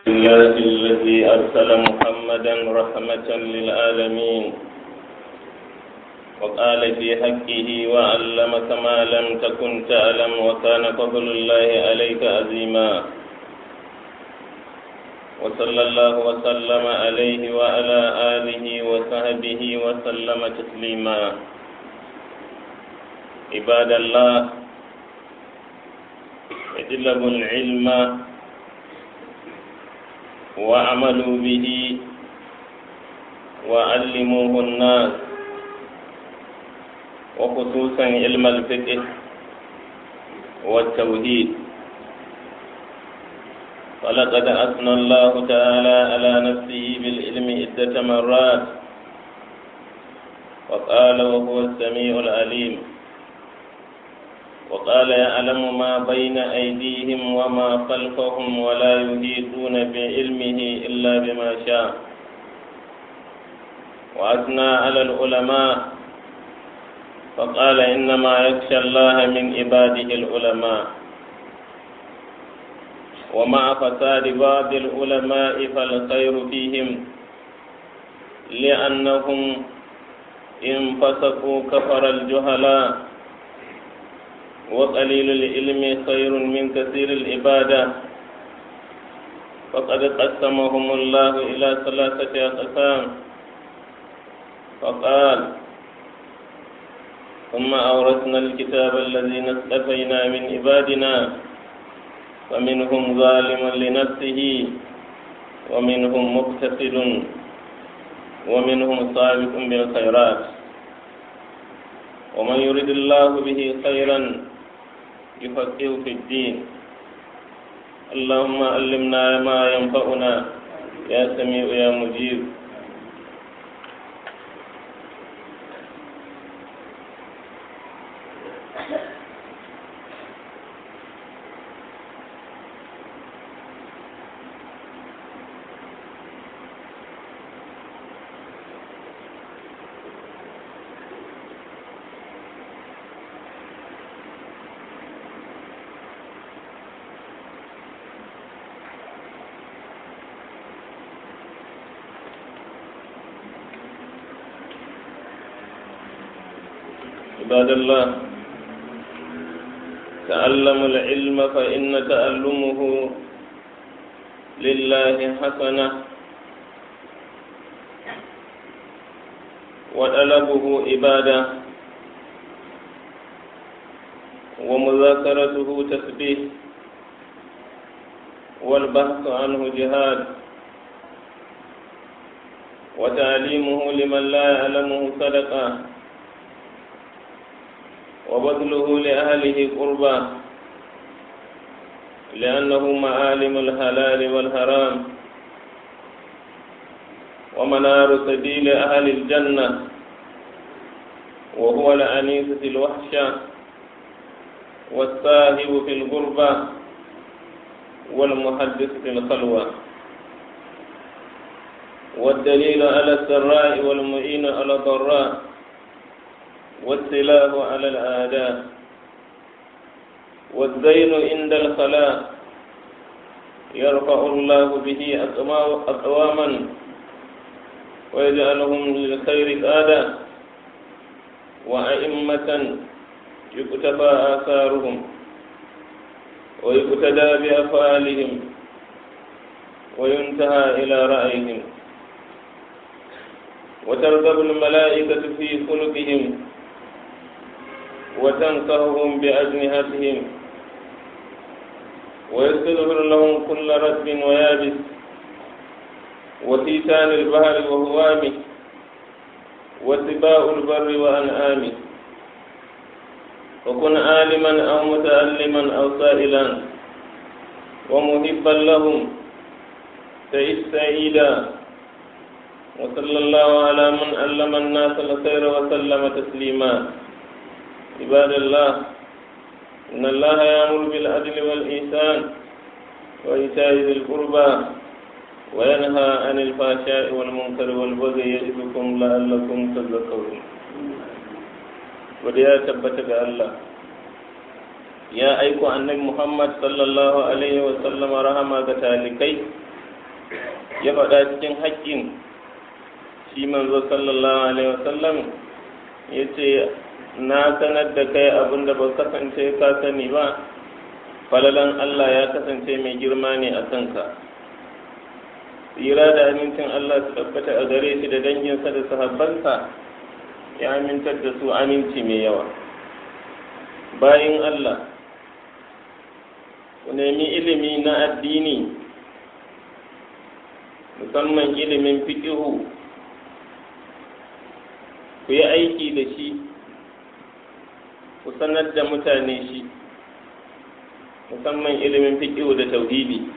الله الذي أرسل محمدا رحمة للعالمين وقال في حقه وعلمك ما لم تكن تعلم وكان فضل الله عليك عظيما وصلى الله وسلم عليه وعلى آله وصحبه وسلم تسليما عباد الله اجلبوا العلم وعملوا به وعلموه الناس وخصوصا علم الفقه والتوحيد ولقد أثنى الله تعالى على نفسه بالعلم عدة مرات وقال وهو السميع العليم وقال يعلم ما بين أيديهم وما خلفهم ولا يحيطون بعلمه إلا بما شاء وأثنى على العلماء فقال إنما يخشى الله من عباده العلماء ومع فساد بعض العلماء فالخير فيهم لأنهم إن فسقوا كفر الجهلاء وقليل العلم خير من كثير العبادة فقد قسمهم الله إلى ثلاثة أقسام فقال ثم أورثنا الكتاب الذين اصطفينا من عبادنا فمنهم ظالم لنفسه ومنهم مقتصد ومنهم سابق بالخيرات ومن يرد الله به خيرا يفقه في الدين اللهم علمنا ما ينفعنا يا سميع يا مجيب عباد الله تعلموا العلم فإن تعلمه لله حسنة وطلبه عبادة ومذاكرته تسبيح والبحث عنه جهاد وتعليمه لمن لا يعلمه صدقه وبذله لأهله قربا لأنه معالم الحلال والحرام ومنار سبيل أهل الجنة وهو الأنيس في الوحشة والساهب في الغربة والمحدث في الخلوة والدليل على السراء والمعين على الضراء والسلاح على الآداء والزين عند الخلاء يرفع الله به أقواما ويجعلهم للخير قادا وأئمة يكتفى آثارهم ويقتدى بأفعالهم وينتهى إلى رأيهم وترغب الملائكة في خلقهم وتنصرهم بأجنحتهم ويستغفر لهم كل رتب ويابس وتيتان البحر وهوامه وسباء البر وأنعامه وكن عالما أو متعلما أو سائلا ومحبا لهم تعيش سعيدا وصلى الله على من علم الناس الخير وسلم تسليما عباد الله إن الله يأمر بالعدل والإحسان وإيتاء ذي القربى وينهى عن الفحشاء والمنكر والبغي يعظكم لعلكم تذكرون وديا تبت الله ya aiko annabi Muhammad sallallahu alaihi wa sallam rahama ga talikai ya faɗa cikin haƙƙin shi manzo sallallahu alaihi wasallam ya ce na sanar da kai abin da ba kasance ka sani ba falalan Allah ya kasance mai girma ne a kanka tsira da amincin Allah su tabbata a gare shi da danginsa da sahabbansa ya amintar da su aminci mai yawa bayan Allah ku nemi ilimi na addini musamman ilimin fiƙihu ku yi aiki da shi ku sanar da mutane shi musamman ilimin fiƙihu da tauhidi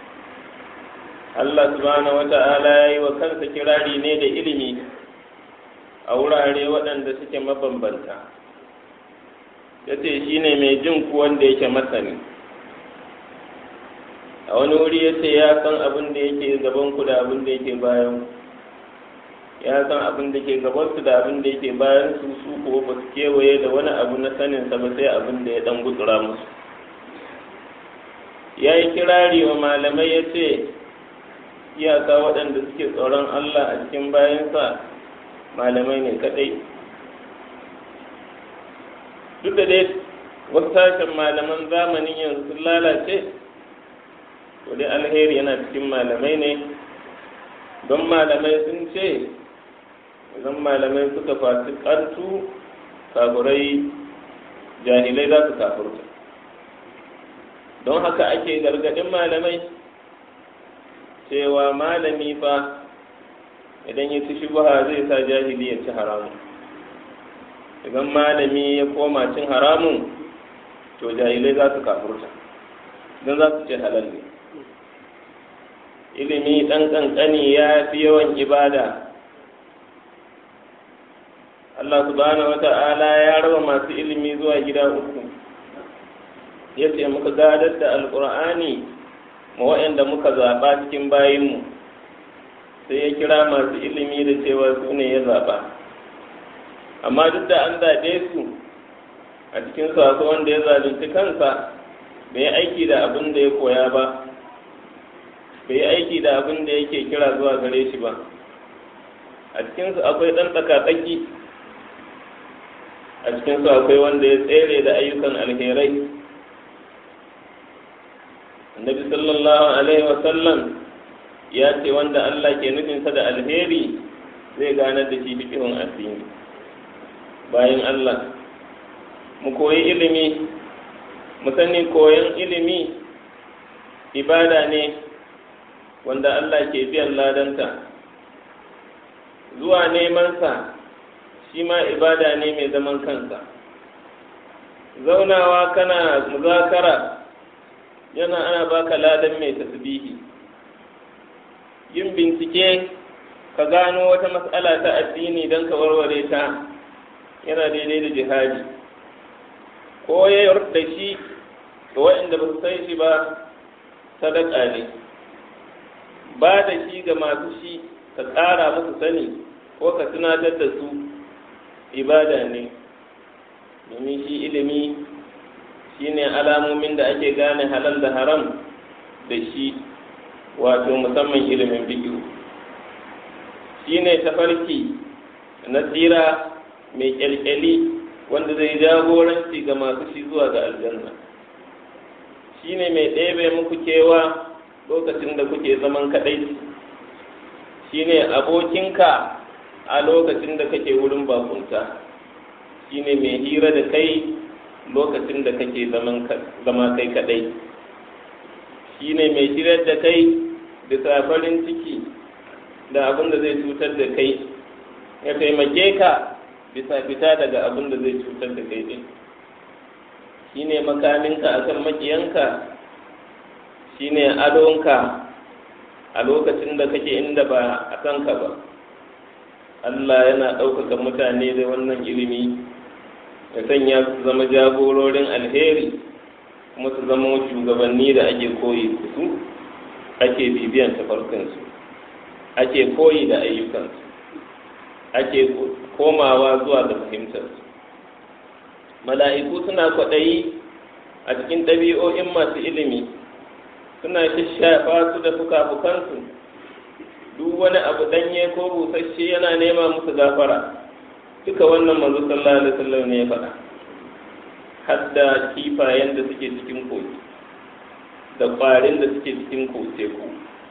Allah subhanahu wa ta'ala ya yi wa kansa kirari ne da ilimi a wurare waɗanda suke mabambanta ya ce shi ne mai jin ku wanda yake masani a wani wuri ya ce ya san abin da yake gaban ku da abin da yake bayan ya san abin da ke gaban su da abin da yake bayan su su ko ba su kewaye da wani abu na sanin sa ba sai abin da ya dan gutsura musu ya yi kirari wa malamai ya ce iyaka waɗanda suke tsoron Allah a cikin bayansa malamai ne kaɗai duk da dai wasu sashen malaman zamanin yanzu sun lalace to dai alheri yana cikin malamai ne don malamai sun ce idan malamai suka fasu ƙartu kafurai jahilai za su kafurta don haka ake gargaɗin malamai cewa malami fa idan ya ci shubuha zai sa jahili ya ci haramun idan malami ya koma cin haramun to jahilai za su kafurta don za su ce halal ne ilimi ɗan ƙanƙani ya fi yawan ibada Allah subhanahu wa ta'ala ya raba masu ilimi zuwa gida uku ya ce muka gadar da alƙur'ani ma waɗanda muka zaɓa cikin bayinmu sai ya kira masu ilimi da cewa su ne ya zaɓa amma duk da an zaɓe su a cikin su akwai wanda ya zalunci kansa bai aiki da abin da ya koya ba bai yi aiki da abin da yake kira zuwa gare shi ba a cikinsu akwai ɗan tsakatsaki a cikinsu akwai wanda ya tsere da ayyukan alherai annabi sallallahu alaihi wasallam ya ce wanda allah ke nufinsa da alheri zai ganar da shi fikihun addini bayan allah mu koyi ilimi mu sani koyon ilimi ibada ne wanda Allah ke biyan ladanta zuwa nemansa shi ma ibada ne mai zaman kansa zaunawa kana muzakara yana ana baka ladan mai tasbihi yin bincike ka gano wata matsala ta addini don ka warware ta yana daidai da jihadi koyar da shi ga waɗanda ba su san shi ba sadaka ne ba da shi ga masu shi ka ƙara musu sani ko ka tunatar da su ibada ne domin shi ilimi shi ne alamomin da ake gane halal da haram da shi wato musamman ilimin biyu shi ne tafarki na tsira mai kyalkyali wanda zai jagoranci ga masu shi zuwa ga aljanna shi ne mai ɗebe muku kewa lokacin da kuke zaman kaɗai shi ne abokinka a lokacin da kake wurin bakunta shi ne mai hira da kai lokacin da kake zama kai kaɗai shi ne mai shirar da kai bisa farin ciki da abin da zai cutar da kai ya taimake ka bisa fita daga abin da zai cutar da kai din shi ne makaminka a kan makiyanka shi ne adonka a lokacin da kake inda ba a kanka ba Allah yana ɗaukaka mutane da wannan ilimi ya sanya su zama jagororin alheri kuma su zama shugabanni da ake koyi su ake bibiyan tafarkinsu ake koyi da ayyukansu ake komawa zuwa da fahimtarsu mala'iku suna kwaɗayi a cikin ɗabi'o'in masu ilimi suna shishafa su da fuka-fukansu duk wani abu danye ko busasshe yana nema musu gafara duka wannan manzo sallallahu alaihi wasallam ne ya faɗa hadda kifayen da suke cikin kogi da ƙwarin da suke cikin teku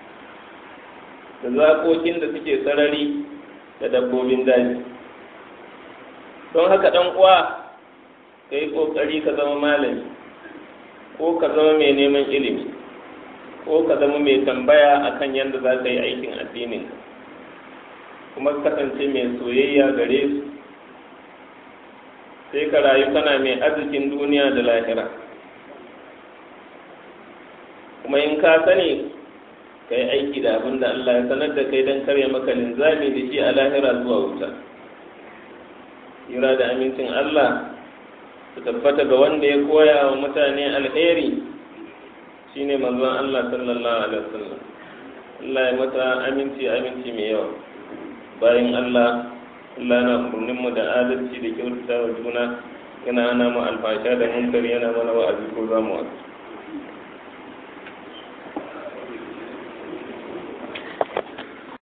da zakokin da suke sarari da dabbobin daji don haka ɗan uwa ka yi ƙoƙari ka zama malami ko ka zama mai neman ilimi ko ka zama mai tambaya akan yadda za ka yi aikin addinin kuma kasance mai soyayya gare su sai ka rayu kana mai arzikin duniya da lahira kuma in ka sani ka yi aiki da abin da Allah ya sanar da kai don karya maka linzami da shi a lahira zuwa wuta yura da amincin Allah su tabbata ga wanda ya koya wa mutane alheri shine manzon Allah sallallahu alaihi wasallam Allah ya mata aminci aminci mai yawa bayan Allah Allah na umarnin mu da adalci da kyautata wa juna yana ana mu alfasha da munkari yana mana wa'azi ko zamu wa'azi